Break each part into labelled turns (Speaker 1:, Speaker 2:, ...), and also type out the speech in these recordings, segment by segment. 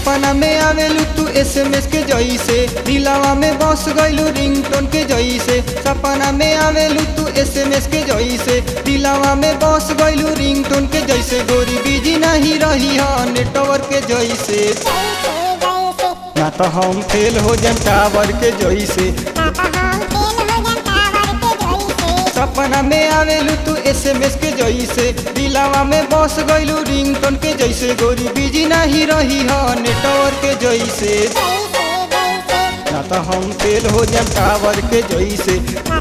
Speaker 1: सपना में आवेलू तू एसएमएस के जइसे दिलावा में बस गइलू रिंगटोन के जइसे सपना में आवेलू तू एसएमएस के जइसे दिलावा में बस गइलू रिंगटोन के जइसे गोरी बिजी नहीं रही है नेटवर्क के जइसे ना तो हम फेल हो जाए टावर के जइसे सपना में आवेलू तू एसएमएस के जइसे दिलावा में बस गइलू रिंगटोन के जइसे गोरी बिजी नहीं रही है नेटवर्क के जइसे ना तो हम फेल हो जाए टावर के जइसे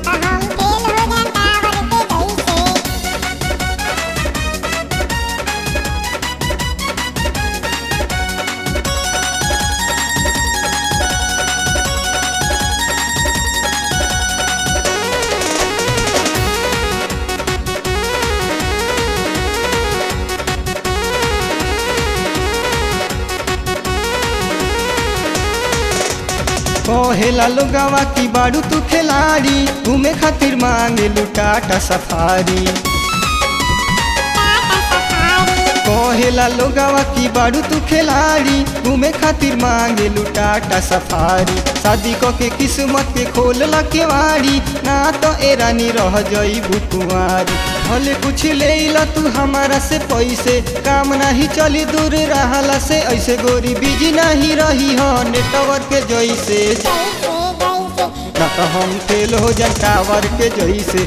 Speaker 1: कहेला लोगवा की बाड़ू तू खिलाड़ी घूमे खातिर मांगे टाटा सफारी कहेला लोगवा की बाड़ू तू खिलाड़ी घूमे खातिर मांगे टाटा सफारी शादी क के किस्मत के खोल के वाड़ी ना तो एरानी रह जई कुंवारी भले कुछ ले ला तू हमारा से पैसे काम नहीं चली दूर रहला से ऐसे गोरी बिजी नहीं रही हो नेटवर्क के जैसे ना तो हम फेल हो जाए टावर के जैसे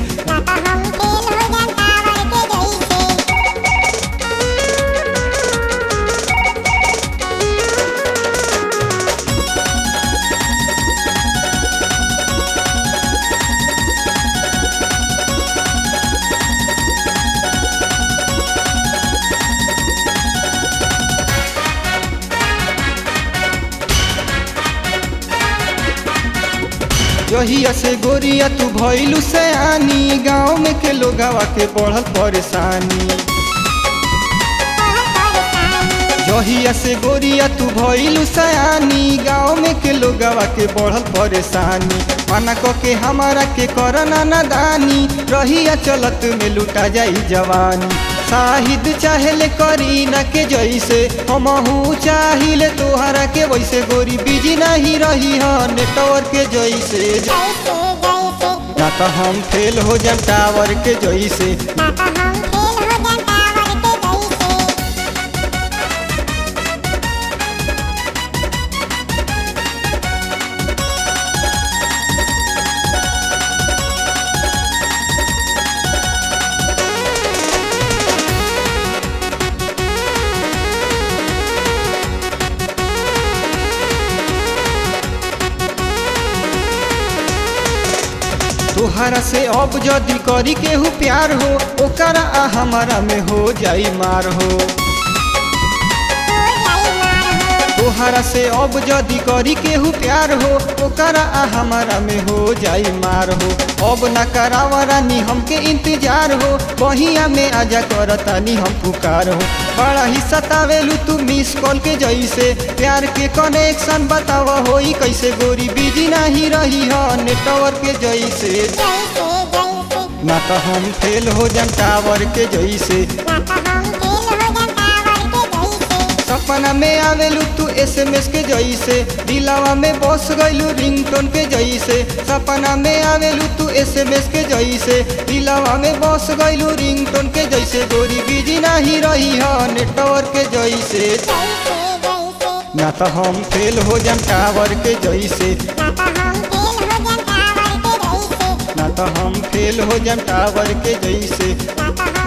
Speaker 1: जहिया से गोरिया तू भइलू से आनी गाँव में के लोगवा के बढ़ल परेशानी जहिया से गोरिया तू भइलू सयानी गाँव में के लोगवा के बढ़ल परेशानी माना क के हमारा के करना नादानी रहिया चलत में लुटा जाई जवानी शाहिद चाहेले करी न के जैसे हमहू चाहिए तोहरा के वैसे गोरी बिजी नहीं रही है नेटवर्क के जैसे ना तो हम फेल हो जाए टावर के जैसे तोहरा से अब जदि करी केहू प्यार हो ओकरा आ हमारा में हो जाई मार हो तोहरा से अब जदि करी केहू प्यार हो ओकरा आ हमारा में हो जाई मार हो अब न करावा रानी हमके इंतजार हो बहिया में आजा करतानी हम पुकार हो बड़ा ही सतावेलू तू मिस कॉल के जैसे प्यार के कनेक्शन बतावा होई कैसे गोरी बिजी नहीं रही है नेटवर्क के जैसे ना तो हम फेल हो जाए टावर के जैसे सपना में आवेलू तू एसएमएस के जैसे दिलावा में बस गइलू रिंगटोन के जैसे सपना में आवेलू तू एसएमएस के जैसे दिलावा में बस गइलू रिंगटोन के जैसे गोरी बिजी नहीं रही है नेटवर्क के जैसे ना तो हम फेल हो जाए टावर के जैसे ना तो हम फेल हो जाए टावर के जैसे